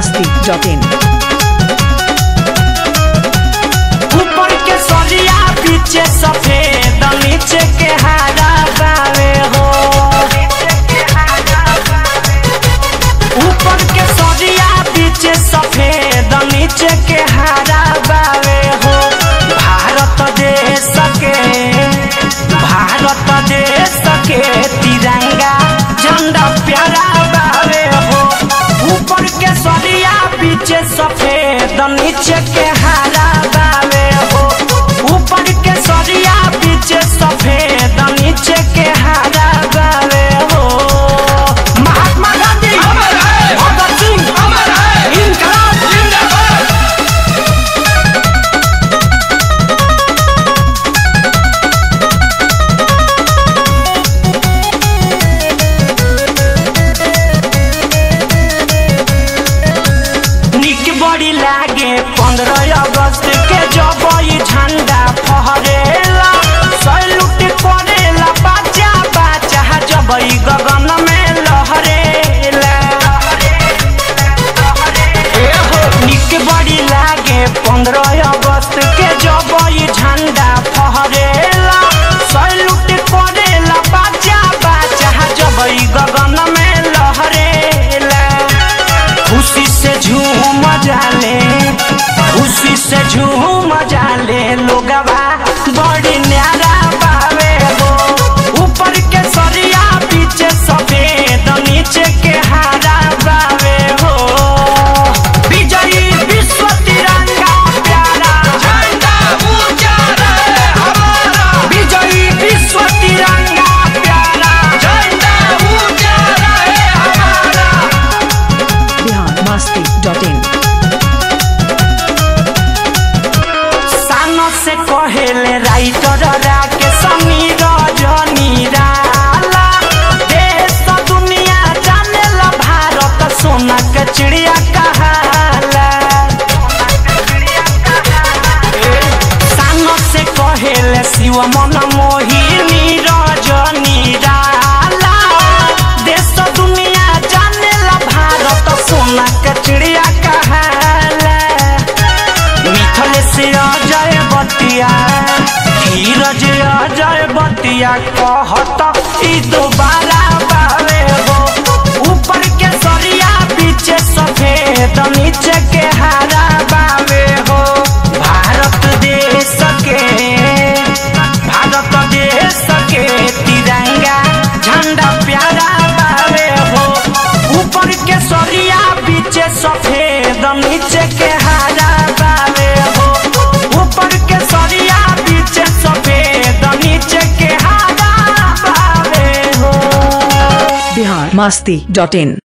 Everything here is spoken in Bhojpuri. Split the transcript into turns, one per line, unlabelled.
masti.in
ऊपर के सरिया पीछे सफेद नीचे के हरा बावे हो ऊपर के सरिया पीछे सफेद नीचे के हरा बावे हो भारत देश के भारत देश के तिरंगा झंडा प्यारा बावे हो ऊपर के सरिया पीछे सफेद नीचे के हरा बावे हो ऊपर के सरिया पीछे सफेद नीचे के हरा बावे हो महात्मा गांधी भगत सिंह इनकलाब जिंदाबाद निक बड़ी लागे पंद्रह अगस्त के जब ई झंडा फहरेला सैलूट करेला बाजा बाजा जब ई गगन में लहरेला एहो, निक बड़ी लागे पंद्रह अगस्त के जब ई झंडा फहरेला सैलूट करेला बाजा बाजा जब ई गगन में लहरेला खुशी से झूम जाले खुशी से झूम जाले लोगवा बड़ी न्यारा बावे हो ऊपर के सरिया पीछे सफेद नीचे के हरा बावे हो विजयी विश्व तिरंगा प्यारा झंडा ऊंचा रहे हमारा विजयी विश्व तिरंगा प्यारा झंडा ऊंचा रहे हमारा
बिहार masti.in
सानो से कहेले राइटर राके समीर जनीराला देश दुनिया जानेला भारत सोना के चिड़िया कहाला सानो से कहेले शिव मन मोहिनी रजनीराला देश दुनिया जानेला भारत सोना के चिड़िया कहाला मिथल से अजय बतिया धीरज अजय बतिया कहत ई दोबारा बावे हो ऊपर के सरिया पीछे सफेद नीचे के हरा बावे हो भारत देश के भारत देश के तिरंगा झंडा प्यारा बावे हो ऊपर के सरिया पीछे सफेद नीचे के हरा बावे हो ऊपर के सरिया पीछे सफेद नीचे के हरा बावे हो
बिहार masti.in